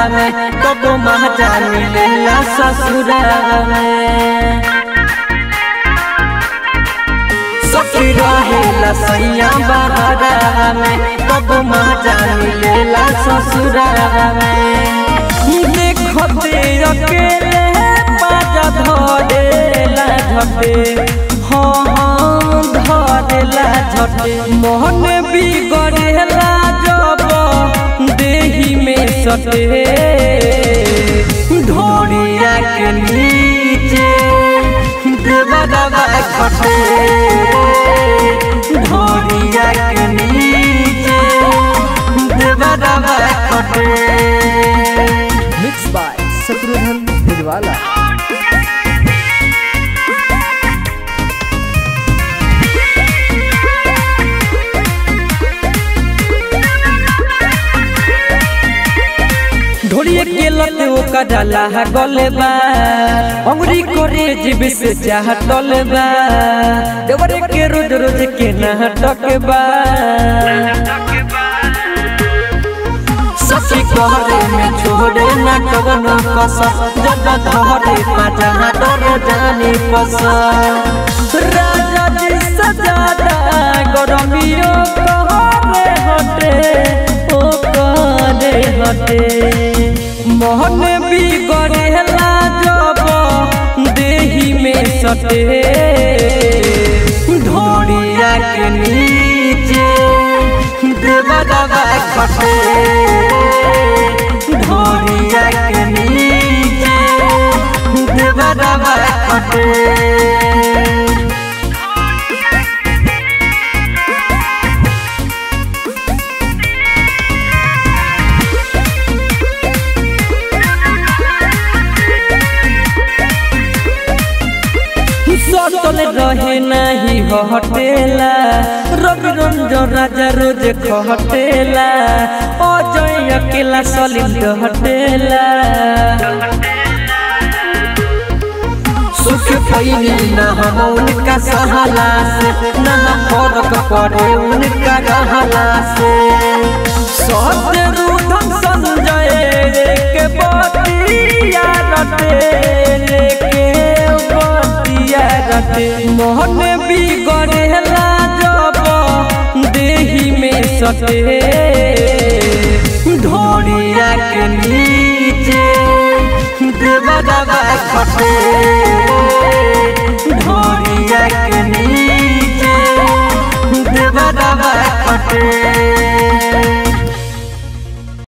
में कबो महजा मिलेला ससुराल में सखी रहेला सैया बहरा में कबो महजा मिलेला ससुराल में देखते अकेले बाजा धरेला झटे हाँ हाँ धरेला झटे मोहन बिगड़ेला जब देही में सटे ढोरिया के नीचे देवदबा खटे ढोरिया के नीचे देवदबा खटे मिक्स बाय शत्रुघ्न भिजवाला ढोलिए के लत ओका डाला गले बा अंगुरी करे जीव से चाह टले बा देवरे के रोज रोज के नाटक बा सखी कहरे में छोड़े न कवनो कस जब धरे पाजा डर जाने पस राजा जी सजादा गरमियो कहरे हटे ओ करे हटे मोहन बिगड़ेला जब देही में सटे ढोरिया के नीचे देवदबा खटे ढोरिया के नीचे देवदबा खटे सटल रहे नहीं हटेला रवि रंजन राजा रोज खटेला अजय अकेला सलीम हटेला सुख पैनी न हम उनका सहला से न फर्क पड़े उनका रहला से सत्य रुधन संजय के बतिया रटे के बतिया रटे मोहन बिगड़ेला जब देही में सटे ढोरिया के नीचे देवदबा खटे